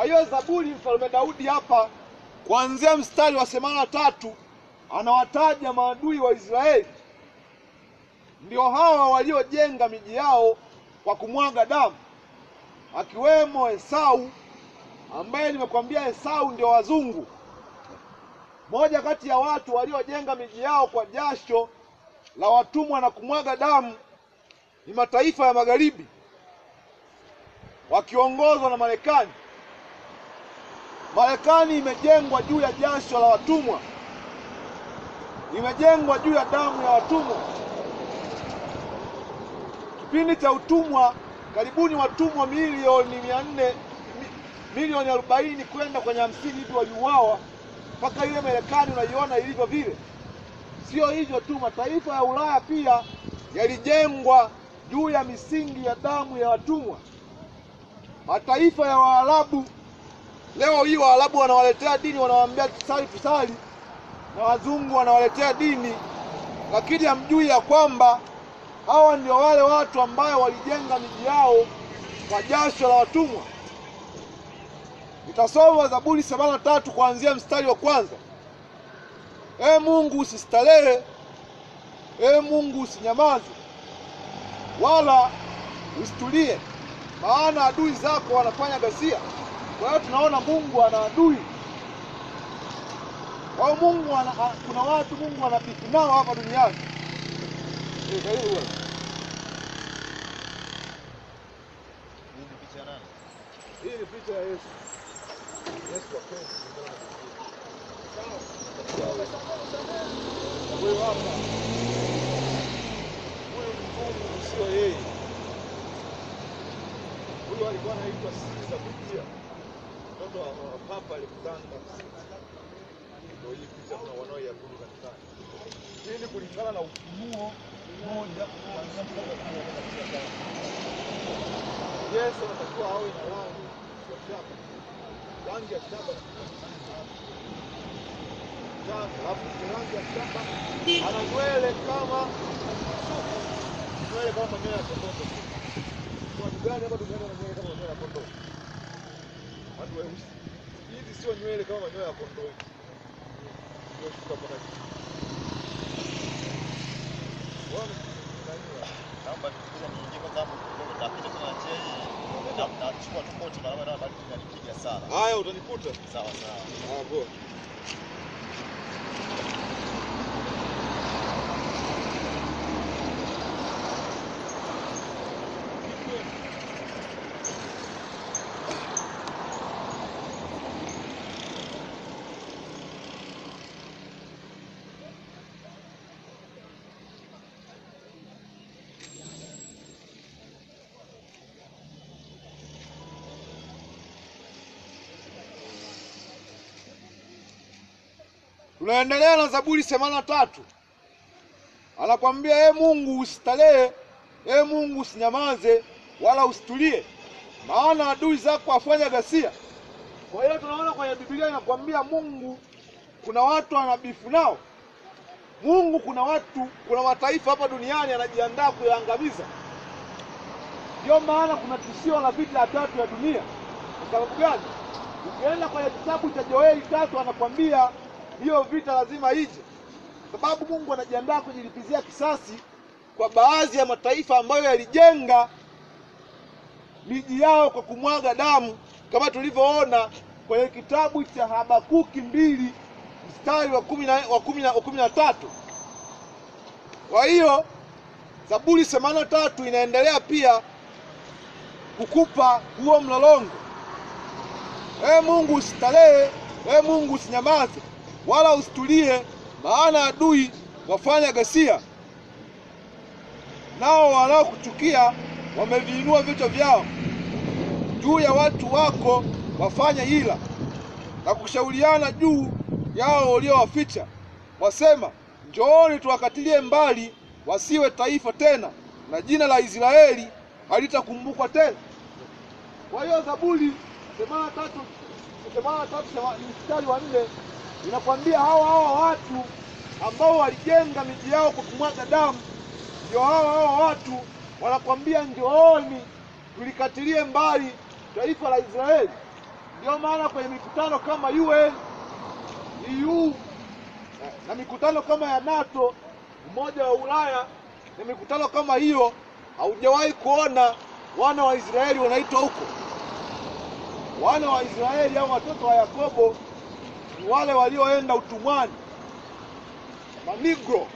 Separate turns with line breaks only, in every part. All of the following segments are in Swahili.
Kwa hiyo Zaburi, mfalme Daudi hapa kuanzia mstari wa themanini na tatu anawataja maadui wa Israeli, ndio hawa waliojenga miji yao kwa kumwaga damu, akiwemo Esau ambaye nimekwambia Esau ndio wazungu. Moja kati ya watu waliojenga miji yao kwa jasho la watumwa na kumwaga damu ni mataifa ya magharibi wakiongozwa na Marekani. Marekani imejengwa juu ya jasho la watumwa, imejengwa juu ya damu ya watumwa. Kipindi cha utumwa, karibuni watumwa milioni mia nne milioni arobaini kwenda kwenye hamsini hivi waliuawa, mpaka ile Marekani unaiona ilivyo vile. Sio hivyo tu, mataifa ya Ulaya pia yalijengwa juu ya misingi ya damu ya watumwa. Mataifa ya Waarabu leo hii, Waarabu wanawaletea dini, wanawaambia tusali tusali, na wazungu wanawaletea dini, lakini hamjui ya kwamba hawa ndio wale watu ambayo walijenga miji yao kwa jasho la watumwa. Nitasoma Zaburi themanini na tatu kuanzia mstari wa kwanza. Ee Mungu usistarehe, ee Mungu usinyamaze, wala usitulie, maana adui zako wanafanya ghasia. Kwa hiyo tunaona Mungu ana adui. Kwa hiyo Mungu ana, kuna watu Mungu anabifu nao hapa duniani. Eh, karibu bwana.
Hii ni picha ya nani?
Hii ni picha ya Yesu. Yesu wa kweli. Huyu hapa. Huyu ni Mungu sio yeye. Huyu alikuwa anaitwa Caesar Borgia. Mtoto wa wa Papa Alexander. Ndio hii picha tuna wanaoiabudu kanisani. Hii ni kulingana na ufunuo moja kuanzia mstari wa kumi na nne katika Biblia. Yesu anatakiwa awe na rangi ya shaba, rangi ya shaba shaba, alafu ni rangi ya shaba, ana nywele kama sufu, nywele kama manyoya ya kondoo. Watu gani hapa duniani wana nywele kama manyoya ya kondoo? Watu weusi. Hizi sio nywele kama manyoya ya kondoo. Sio shuka mpaka chini. Bwana, nani
Naomba nikuja niingie kwanza hapo kidogo, napita tena na njia hii. Na nachukua tu koti na labda bado inanipiga sana.
Haya, utanikuta.
Sawa sawa.
Ah, poa. Tunaendelea na Zaburi themanini na tatu. Anakwambia, e Mungu usistarehe, e Mungu usinyamaze, wala usitulie, maana adui zako wafanya ghasia. Kwa hiyo tunaona kwenye Biblia inakwambia Mungu kuna watu anabifu nao. Mungu kuna watu, kuna mataifa hapa duniani anajiandaa kuyaangamiza. Ndio maana kuna tishio la vita ya tatu ya dunia. Kwa sababu gani? Ukienda kwenye kitabu cha Joeli tatu anakwambia hiyo vita lazima ije, sababu Mungu anajiandaa kujilipizia kisasi kwa baadhi ya mataifa ambayo yalijenga miji yao kwa kumwaga damu, kama tulivyoona kwenye kitabu cha Habakuki mbili mstari wa kumi na wa kumi na wa kumi na tatu. Kwa hiyo Zaburi themanini na tatu inaendelea pia kukupa huo mlolongo. Ee Mungu usistarehe, ee Mungu usinyamaze, wala usitulie, maana adui wafanya ghasia, nao wanaokuchukia wameviinua vichwa vyao juu ya watu wako, wafanya hila na kushauriana juu yao waliowaficha, wasema, njooni tuwakatilie mbali, wasiwe taifa tena, na jina la Israeli halitakumbukwa tena. Kwa hiyo Zaburi themanini na tatu themanini na tatu thema- mstari wa nne inakwambia hawa hawa watu ambao walijenga miji yao kwa kumwaga damu, ndio hawa hawa watu wanakwambia njooni tulikatilie mbali taifa la Israeli. Ndio maana kwenye mikutano kama UN, EU eh, na mikutano kama ya NATO, Umoja wa Ulaya na mikutano kama hiyo, haujawahi kuona wana wa Israeli wanaitwa huko. Wana wa Israeli au watoto wa Yakobo ni wale walioenda utumwani, manigro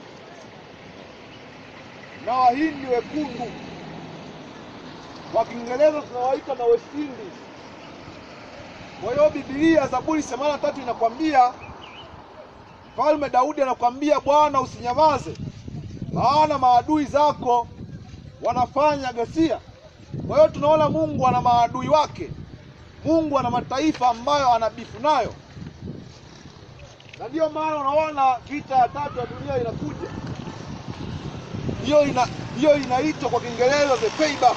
na wahindi wekundu, kwa Kiingereza tunawaita na West Indies. Kwa hiyo Biblia Zaburi themanini na tatu inakwambia Mfalme Daudi anakwambia, Bwana usinyamaze, maana maadui zako wanafanya ghasia. Kwa hiyo tunaona Mungu ana maadui wake, Mungu ana mataifa ambayo anabifu nayo, na ndiyo maana unaona vita ya tatu ya dunia inakuja. Hiyo ina hiyo inaitwa kwa Kiingereza the payback.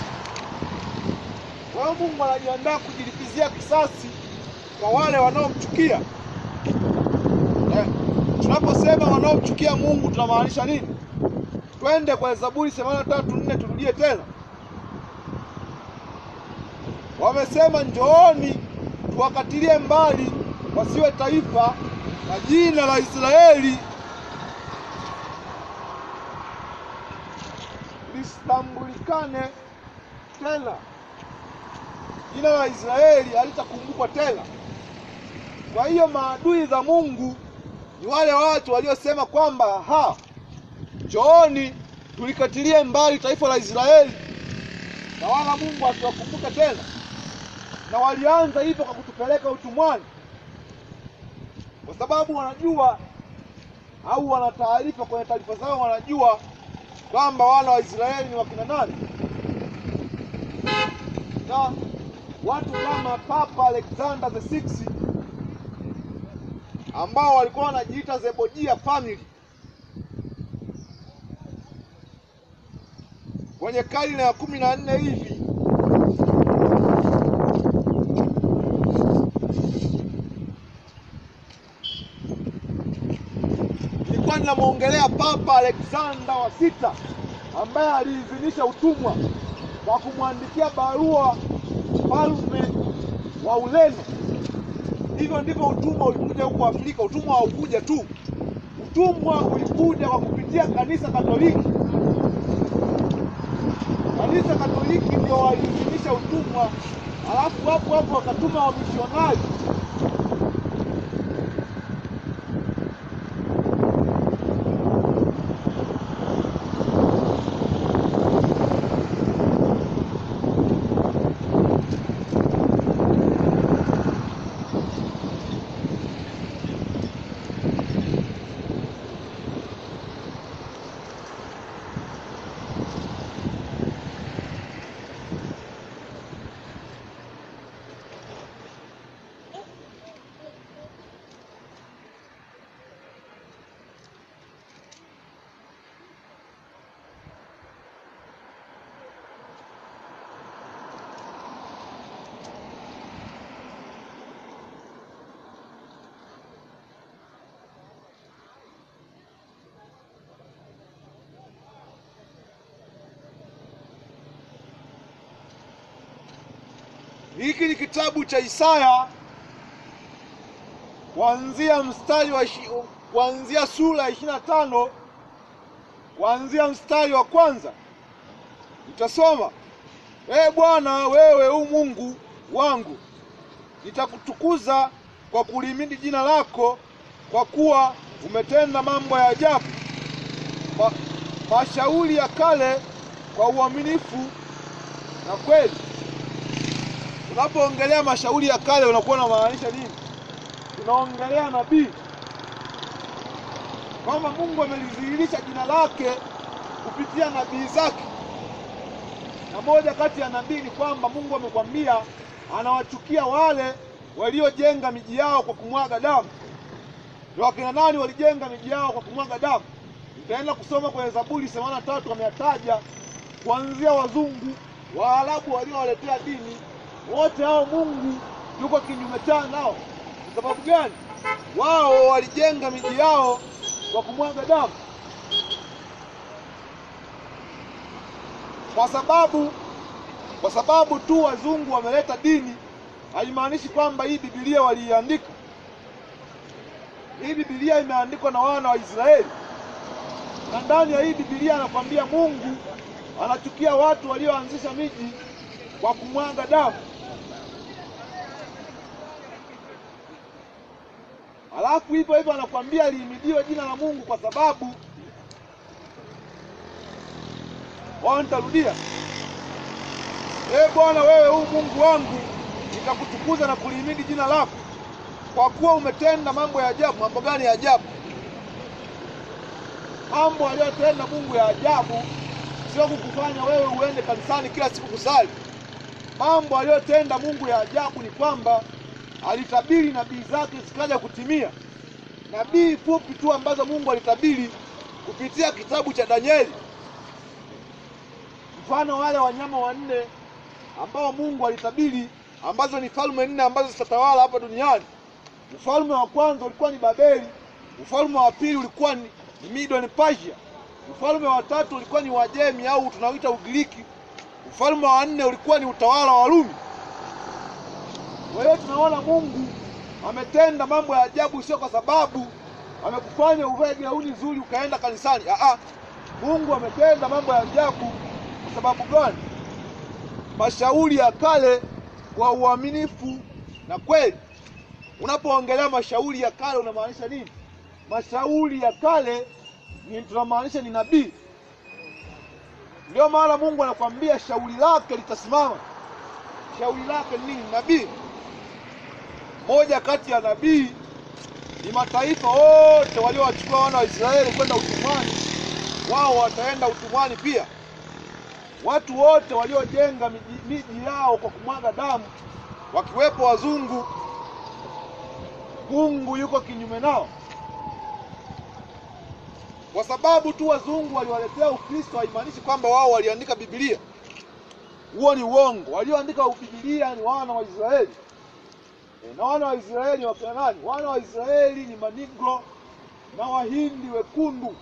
Kwa hiyo Mungu anajiandaa kujilipizia kisasi kwa wale wanaomchukia. Eh, tunaposema wanaomchukia Mungu tunamaanisha nini? Twende kwa Zaburi themanini na tatu nne turudie tena. Wamesema, njooni tuwakatilie mbali wasiwe taifa, na jina la Israeli lisitambulikane tena. Jina la Israeli halitakumbukwa tena. Kwa hiyo maadui za Mungu ni wale watu waliosema kwamba ha, njooni tulikatilie mbali taifa la Israeli na wala Mungu asiwakumbuke tena, na walianza hivyo kwa kutupeleka utumwani, kwa sababu wanajua au wana taarifa kwenye taarifa zao, wanajua kwamba wana wa Israeli ni wakina nani, na watu kama Papa Alexander the Sixth ambao walikuwa wanajiita Zebojia family kwenye karne ya kumi na nne hivi nilikuwa ninamwongelea Papa Alexander wa sita ambaye aliidhinisha utumwa kwa kumwandikia barua mfalme wa Ureno. Hivyo ndivyo utumwa ulikuja huko Afrika. Utumwa haukuja tu, utumwa ulikuja kwa kupitia kanisa Katoliki. Kanisa Katoliki ndio waliidhinisha utumwa, alafu hapo hapo wakatuma wamisionari Hiki ni kitabu cha Isaya kuanzia mstari wa ishi- kuanzia sura ya ishirini na tano kuanzia mstari wa kwanza nitasoma. Ee Bwana, wewe u Mungu wangu, nitakutukuza kwa kulimidi jina lako, kwa kuwa umetenda mambo ya ajabu, Ma- mashauri ya kale kwa uaminifu na kweli. Unapoongelea mashauri ya kale unakuwa unamaanisha nini? Tunaongelea nabii kwamba Mungu amelidhihirisha jina lake kupitia nabii zake, na moja kati ya nabii ni kwamba Mungu amekwambia anawachukia wale waliojenga miji yao kwa kumwaga damu. Ni wakina nani walijenga miji yao kwa kumwaga damu? Nitaenda kusoma kwenye Zaburi themanini na tatu ameyataja kuanzia wazungu, Waarabu waliowaletea dini wote hao Mungu yuko kinyume chao nao. Kwa sababu gani? Wao walijenga miji yao kwa kumwaga damu, kwa sababu kwa sababu tu wazungu wameleta dini haimaanishi kwamba hii Biblia waliiandika. Hii Biblia imeandikwa na wana wa Israeli, na ndani ya hii Biblia anakwambia Mungu anachukia watu walioanzisha miji kwa kumwaga damu. Alafu hivyo hivyo anakwambia lihimidiwe jina la Mungu kwa sababu wao, nitarudia. Ee Bwana, wewe huu Mungu wangu, nitakutukuza na kulihimidi jina lako, kwa kuwa umetenda mambo ya ajabu. Mambo gani ya ajabu? Mambo aliyotenda Mungu ya ajabu sio kukufanya wewe uende kanisani kila siku kusali. Mambo aliyotenda Mungu ya ajabu ni kwamba alitabiri nabii zake zikaja kutimia, nabii fupi tu ambazo Mungu alitabiri kupitia kitabu cha Danieli. Mfano wale wanyama wanne ambao Mungu alitabiri, ambazo ni falme nne ambazo zitatawala hapa duniani. Ufalme wa kwanza ulikuwa ni Babeli, ufalme wa pili ulikuwa ni Medo na Persia, ufalme wa tatu ulikuwa ni Wajemi au tunaoita Ugiriki, ufalme wa nne ulikuwa ni utawala wa Rumi. Kwa hiyo tunaona Mungu ametenda mambo ya ajabu, sio kwa sababu amekufanya uvae gauni nzuri ukaenda kanisani. Aa, Mungu ametenda mambo ya ajabu kwa sababu gani? Mashauri ya kale kwa uaminifu na kweli. Unapoongelea mashauri ya kale unamaanisha nini? Mashauri ya kale ni tunamaanisha ni nabii. Ndio maana Mungu anakwambia shauri lake litasimama. Shauri lake ni nini? Nabii. Moja kati ya nabii ni mataifa wote waliowachukua wana wa Israeli kwenda utumwani, wao wataenda utumwani pia. Watu wote waliojenga miji, miji yao kwa kumwaga damu, wakiwepo wazungu, Mungu yuko kinyume nao. Kwa sababu tu wazungu waliwaletea Ukristo haimaanishi kwamba wao waliandika Biblia. Huo ni uongo. Walioandika Biblia ni wana wa Israeli. E, na wana wa Israeli wakina nani? Wana wa Israeli ni manigro na wahindi wekundu.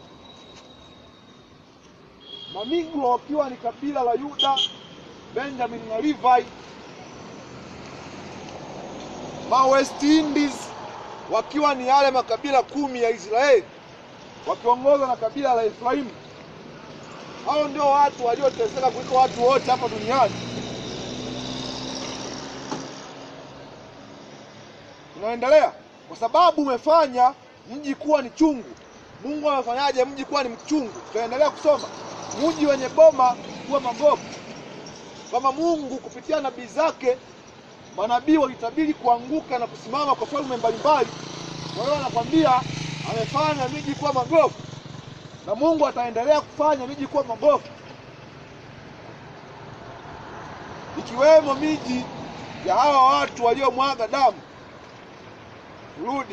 Manigro wakiwa ni kabila la Yuda, Benjamin na Levi. Ma West Indies wakiwa ni yale makabila kumi ya Israeli wakiongozwa na kabila la Efraimu. Hao ndio watu walioteseka kuliko watu wote hapa duniani. Tunaendelea kwa sababu umefanya mji kuwa ni chungu. Mungu amefanyaje mji kuwa ni mchungu? Tutaendelea kusoma mji wenye boma kuwa magofu. Kama Mungu kupitia nabii zake, manabii walitabiri kuanguka na kusimama kwa falme mbalimbali. Kwa hiyo anakwambia amefanya miji kuwa magofu, na Mungu ataendelea kufanya miji kuwa magofu, ikiwemo miji ya hawa watu waliomwaga damu. Rudi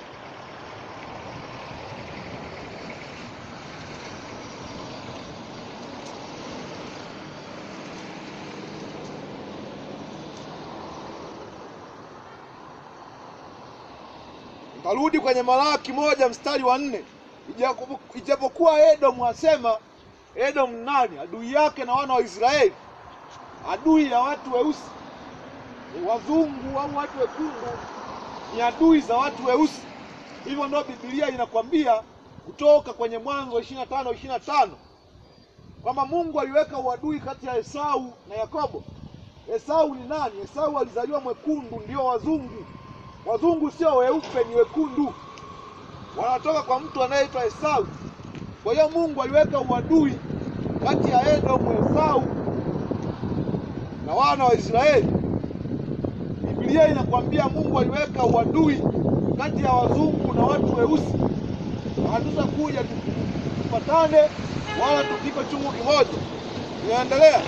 Tarudi kwenye Malaki moja mstari wa nne. Ijapokuwa Edomu asema, Edomu nani? Adui yake na wana wa Israeli, adui ya watu weusi. Wazungu au watu wekundu ni adui za watu weusi. Hivyo ndio Biblia inakwambia kutoka kwenye Mwanzo ishirini na tano ishirini na tano kwamba Mungu aliweka uadui kati ya Esau na Yakobo. Esau ni nani? Esau alizaliwa mwekundu, ndio wazungu Wazungu sio weupe, ni wekundu, wanatoka kwa mtu anayeitwa Esau. Kwa hiyo Mungu aliweka uadui kati ya Edomu, Esau na wana wa Israeli. Biblia inakwambia Mungu aliweka uadui kati ya wazungu na watu weusi, na hatutakuja tupatane wala tupike chungu kimoja. Inaendelea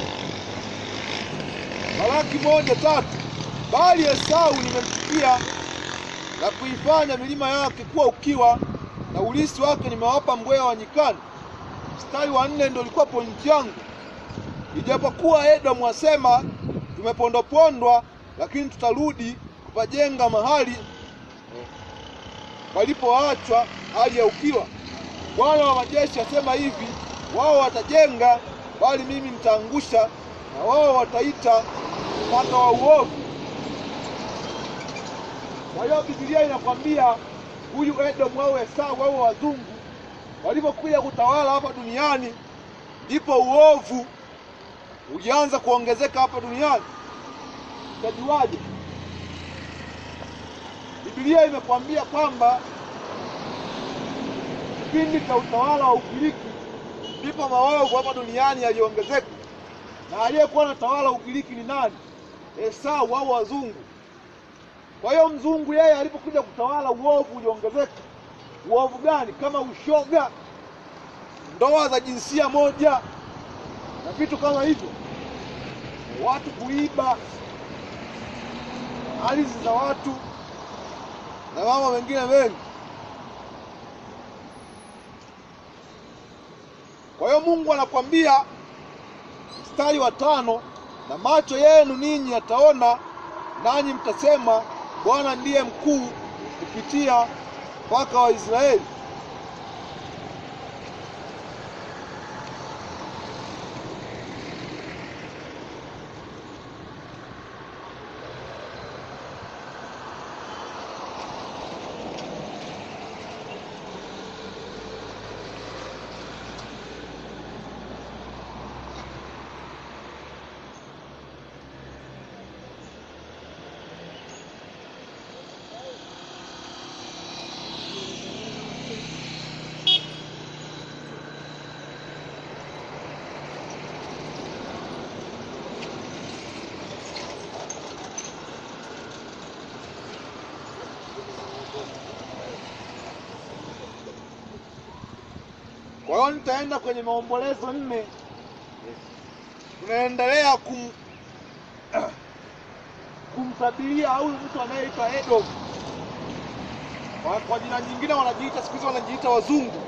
Malaki moja tatu bali Esau nimemchukia na kuifanya milima yake kuwa ukiwa, na ulisi wake nimewapa mbweha wa nyikani. Mstari wa nne ndio ulikuwa pointi yangu. Ijapokuwa Edomu asema tumepondwapondwa, lakini tutarudi kupajenga mahali palipoachwa hali ya ukiwa. Bwana wa majeshi asema hivi, wao watajenga, bali mimi nitaangusha, na wao wataita mpaka wa uovu Kwa hiyo Biblia inakwambia huyu Edomu au Esau au wazungu walipokuja kutawala hapa duniani, ndipo uovu ulianza kuongezeka hapa duniani. Utajuaje? Biblia imekwambia kwamba kipindi cha utawala wa Ugiriki ndipo maovu hapa duniani yaliongezeka, na aliyekuwa na tawala Ugiriki ni nani? Esau au wazungu. Kwa hiyo mzungu yeye alipokuja kutawala, uovu uliongezeka. Uovu gani? Kama ushoga, ndoa za jinsia moja na vitu kama hivyo, watu kuiba ardhi za watu na mambo mengine mengi. Kwa hiyo Mungu anakwambia mstari wa tano, na macho yenu ninyi yataona, nanyi mtasema Bwana ndiye mkuu kupitia mpaka wa Israeli. Kwa hiyo nitaenda kwenye maombolezo nne, tunaendelea kum kumtabiria huyu mtu anayeitwa Edom. Kwa, kwa jina nyingine wanajiita siku hizi wanajiita wazungu.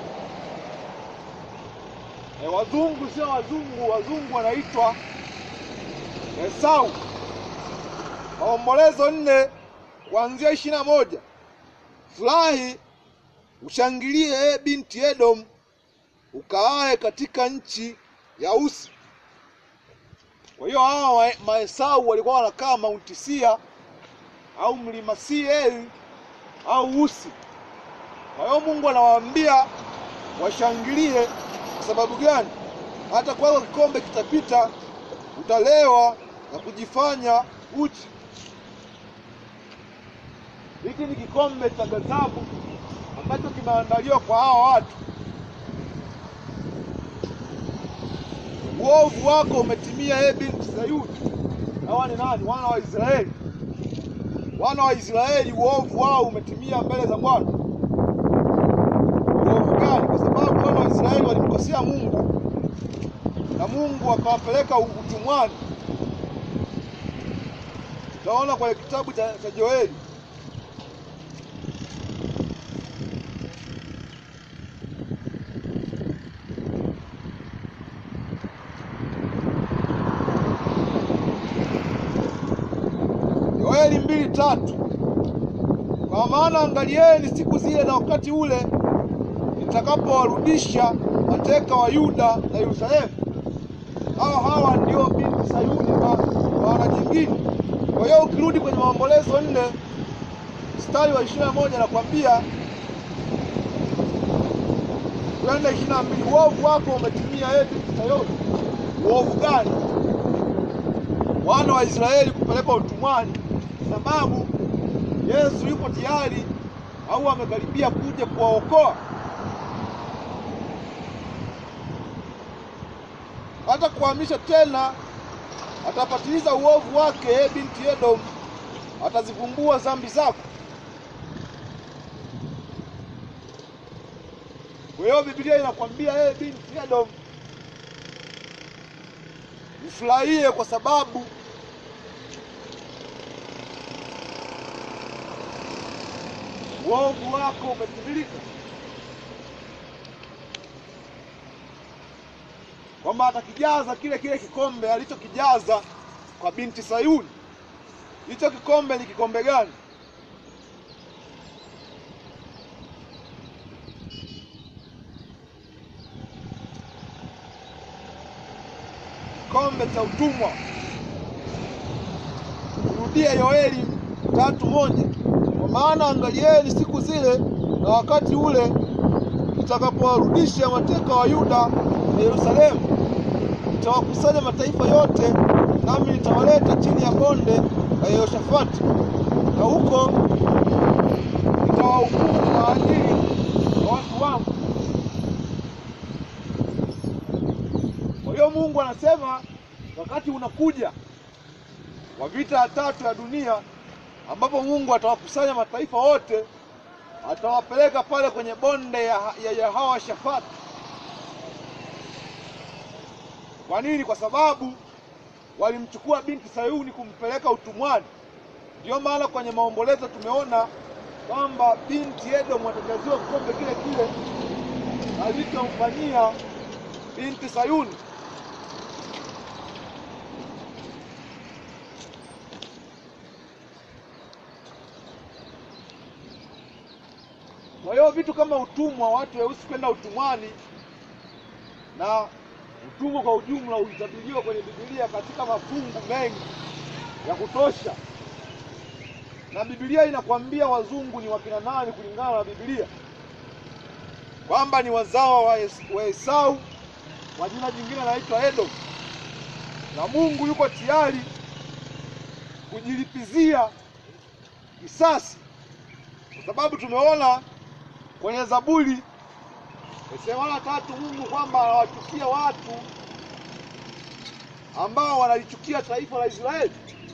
E, wazungu sio wazungu, wazungu wanaitwa Esau. Maombolezo nne kuanzia ishirini na moja. Furahi ushangilie, e binti Edom, ukaae katika nchi ya Usi. Kwa hiyo hawa Maesau walikuwa wanakaa Mount Sia au mlima Seir au Usi. Kwa hiyo Mungu anawaambia washangilie. Kwa sababu gani? Hata kwako kikombe kitapita, utalewa na kujifanya uchi. Hiki ni kikombe cha ghadhabu ambacho kimeandaliwa kwa hawa watu. Uovu wako umetimia, ee binti Sayuni. Hawa ni nani? Wana wa Israeli. Wana wa Israeli, uovu wao umetimia mbele za Bwana. Uovu gani? Kwa sababu wana wa Israeli walimkosea Mungu na Mungu akawapeleka utumwani. Utaona kwenye kitabu cha, cha Joeli Yoeli mbili tatu. Kwa maana angalieni siku zile na wakati ule nitakapowarudisha mateka wa Yuda na Yerusalemu. Hawa hawa ndio binti Sayuni kwa maana nyingine. Kwa hiyo ukirudi kwenye Maombolezo nne mstari wa ishirini na moja nakwambia kwenda ishirini na mbili uovu wako umetimia, ee binti Sayuni. Uovu gani? Wana wa Israeli kupelekwa utumwani sababu Yesu yupo tayari au amekaribia kuja kuwaokoa. Hata kuhamisha tena, atapatiliza uovu wake, e binti Edom, atazivumbua dhambi zako. Kwa hiyo Biblia inakwambia e binti Edom, ufurahie kwa sababu uovu wako umetimilika, kwamba atakijaza kile kile kikombe alichokijaza kwa binti Sayuni. Hicho kikombe ni kikombe gani? Kikombe cha utumwa. Rudia Yoeli tatu moja Kwa maana angalieni siku zile na wakati ule nitakapowarudisha mateka wa Yuda na Yerusalemu, nitawakusanya mataifa yote, nami nitawaleta chini ya bonde la Yehoshafati, na huko nitawahukumu kwa ajili ya watu wangu. Kwa hiyo Mungu anasema wakati unakuja wa vita ya tatu ya dunia, ambapo Mungu atawakusanya mataifa wote, atawapeleka pale kwenye bonde ya, ya Yehoshafati. Kwa nini? Kwa sababu walimchukua binti Sayuni kumpeleka utumwani. Ndiyo maana kwenye maombolezo tumeona kwamba binti Edomu atajaziwa kikombe kile kile alichomfanyia binti Sayuni. Kwa hiyo vitu kama utumwa, watu weusi kwenda utumwani na utumwa kwa ujumla ulitabiriwa kwenye Biblia katika mafungu mengi ya kutosha, na Biblia inakwambia wazungu ni wakina nani kulingana na Biblia, kwamba ni wazao wa Es- wa Esau, kwa jina jingine anaitwa Edom, na Mungu yuko tayari kujilipizia kisasi, kwa sababu tumeona kwenye Zaburi Sehemu tatu Mungu kwamba anawachukia watu ambao wanalichukia taifa la Israeli,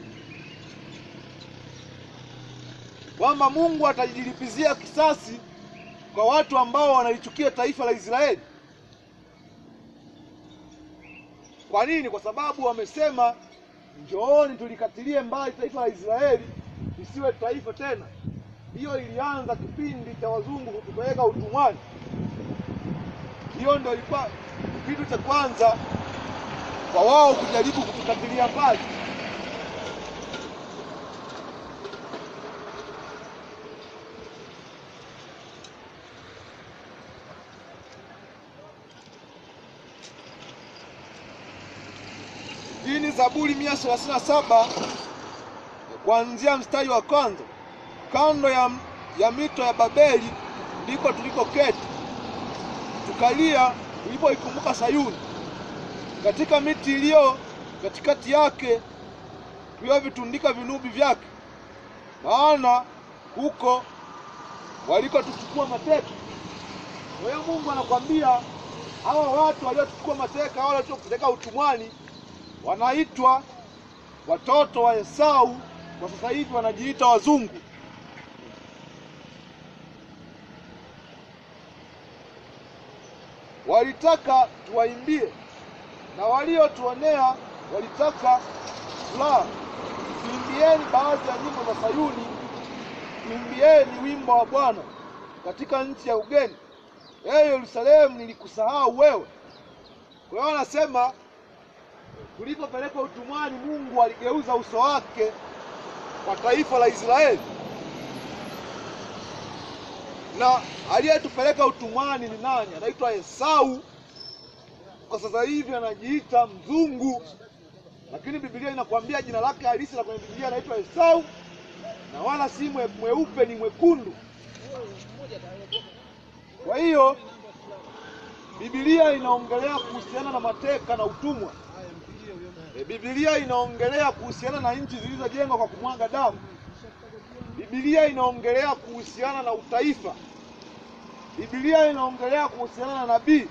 kwamba Mungu atajilipizia kisasi kwa watu ambao wanalichukia taifa la Israeli. Kwa nini? Kwa sababu wamesema, njooni tulikatilie mbali taifa la Israeli lisiwe taifa tena. Hiyo ilianza kipindi cha wazungu kutupeleka utumwani. Hiyo ndio ilikuwa kitu cha kwanza kwa wao kujaribu kutukatilia mbali. Hii ni Zaburi mia thelathini na saba kuanzia mstari wa kwanza. Kando ya, ya mito ya Babeli ndiko tulikoketi tukalia tulipoikumbuka Sayuni, katika miti iliyo katikati yake tuliovitundika vinubi vyake, maana huko walikotuchukua mateka. Kwa hiyo Mungu anakwambia hawa watu waliochukua mateka, wale waliotupeleka utumwani, wanaitwa watoto wa Esau. Kwa sasa hivi wanajiita wazungu. Walitaka tuwaimbie na waliotuonea walitaka furaha. Tuimbieni baadhi ya nyimbo za Sayuni, tuimbieni wimbo wa Bwana katika nchi ya ugeni. Ee Yerusalemu, nilikusahau wewe. Kwa hiyo anasema tulipopelekwa utumwani, Mungu aligeuza uso wake kwa taifa la Israeli, na aliyetupeleka utumwani ni nani? Anaitwa Esau. Kwa sasa hivi anajiita mzungu, lakini Biblia inakwambia jina lake halisi la kwenye Biblia anaitwa Esau, na wala si mwe- mweupe, ni mwekundu. Kwa hiyo Biblia inaongelea kuhusiana na mateka na utumwa. E, Biblia inaongelea kuhusiana na nchi zilizojengwa kwa kumwaga damu. Biblia inaongelea kuhusiana na utaifa. Biblia inaongelea kuhusiana na nabii.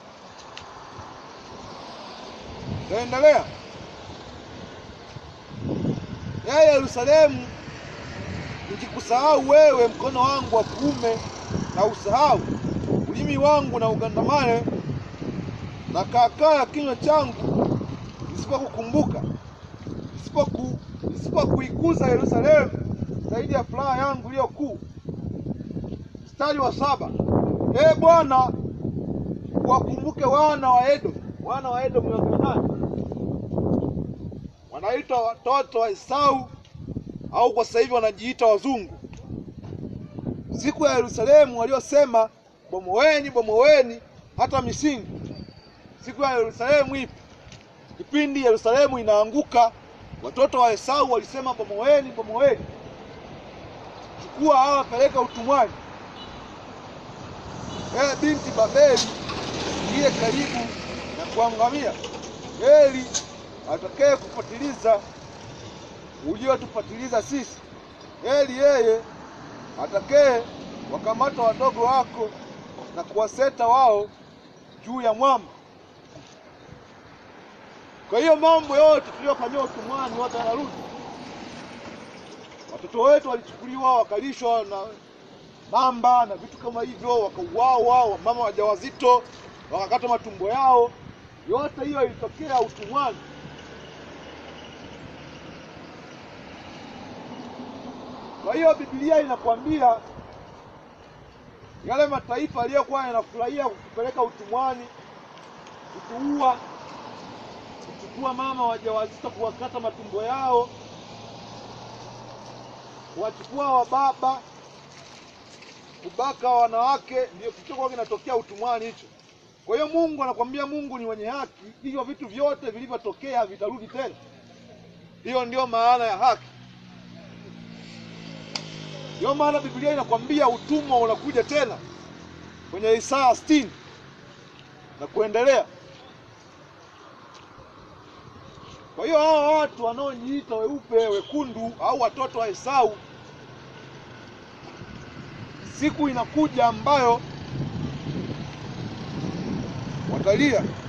Taendelea. Ee Yerusalemu, nikikusahau wewe, mkono wangu wa kuume na usahau, ulimi wangu na ugandamane, na kaakaa ya kinywa changu nisipokukumbuka, nisipoku nisipokuikuza Yerusalemu zaidi ya furaha yangu iliyo kuu. Mstari wa saba. Ee Bwana, wakumbuke wana wa Edomu. Wana wa Edomu ni wakina nani? Wanaitwa watoto wa Esau au kwa sasa hivi wanajiita wazungu. Siku ya Yerusalemu waliosema bomoweni, bomoweni hata misingi. Siku ya Yerusalemu ipi? Kipindi Yerusalemu inaanguka, watoto wa Esau walisema bomoweni, bomoweni. chukua hawa peleka utumwani. Ee binti Babeli, ndiye karibu na kuangamia. Heri atakaye kupatiliza uliotupatiliza sisi. Heri yeye atakaye wakamata wadogo wako na kuwaseta wao juu ya mwamba. Kwa hiyo mambo yote tuliyofanyiwa utumwani yote yanarudi. Watoto wetu walichukuliwa wakalishwa na mamba na vitu kama hivyo, wakauawa, wamama wajawazito wakakata matumbo yao. Yote hiyo ilitokea utumwani. Kwa hiyo Biblia inakwambia yale mataifa yaliyokuwa yanafurahia kukupeleka utumwani, kutuua, kuchukua mama wajawazito, kuwakata matumbo yao, kuwachukua wababa, kubaka wanawake, ndio kilichokuwa kinatokea utumwani hicho. Kwa hiyo Mungu anakwambia, Mungu ni mwenye haki, hivyo vitu vyote vilivyotokea vitarudi tena. Hiyo ndio maana ya haki. Ndio maana Biblia inakwambia utumwa unakuja tena kwenye Isaya sitini na kuendelea. Kwa hiyo hawa watu wanaojiita weupe, wekundu au watoto wa Esau, siku inakuja ambayo watalia